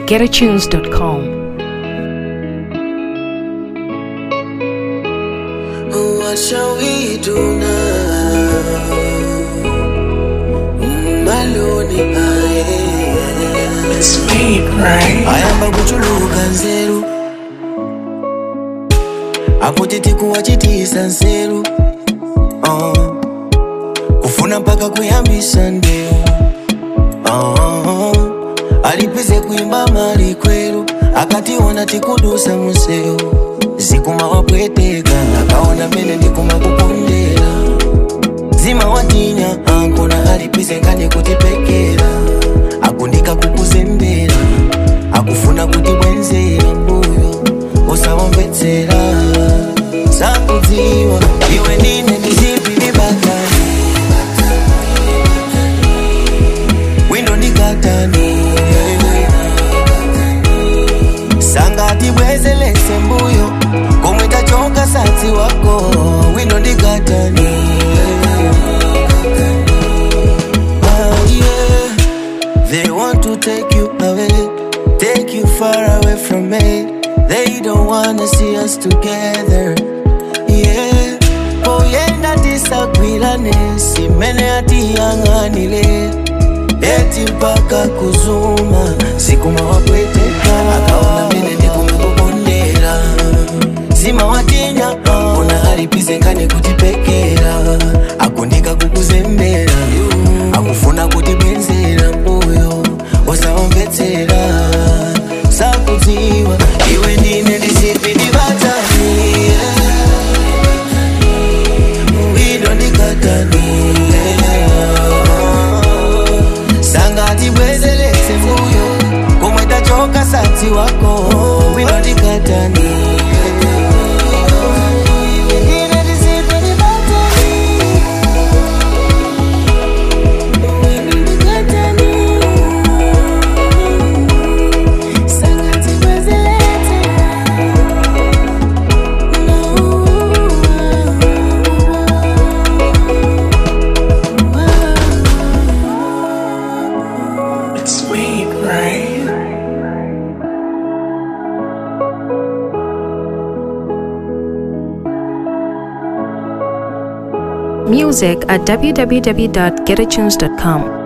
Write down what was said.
www.getatunes.com. What shall we do now? Maloni aye. ayamba kuchuluka nzeru akuti tikuwa chitisa nzeru uh. kufuna mpaka kuyambisa ndeu uh. alipize kuimba mali kweru akationa tikudusa museu zikuma wapweteka akaona mene ndikuma kupondera zima watinya ankona alipize ngane kutipekera akundika kukuzembera akufuna kutibwenzera mbuyo usawamvetsera sakudziwa iwe ndine ndizipilibatani windo ndikatani sangati bwezelese mbuyo komwe tachoka satsi wako windo ndikatani Ah, yeah. They want to take you away, take you far away from me. They don't wanna see us together. Yeah, poyenda tisagwirane, simene atiyang'anile. Eti mpaka kuzuma, sikuma wapweteka, akaona mene ndikumekukondera. Zima watinya, ona alipize ngane kutipekera, akundika kukuzembera, akufuna kutibwenzera mbuyo, usawamvetsera, sakudziwa, iwe ndine ndisipilibatani, windo ndikatani, sangati bwezeletse mbuyo, komwe tachoka satsi wako, windo ndikatani. Ndine ndisipilibatani. Music at www.getatunes.com.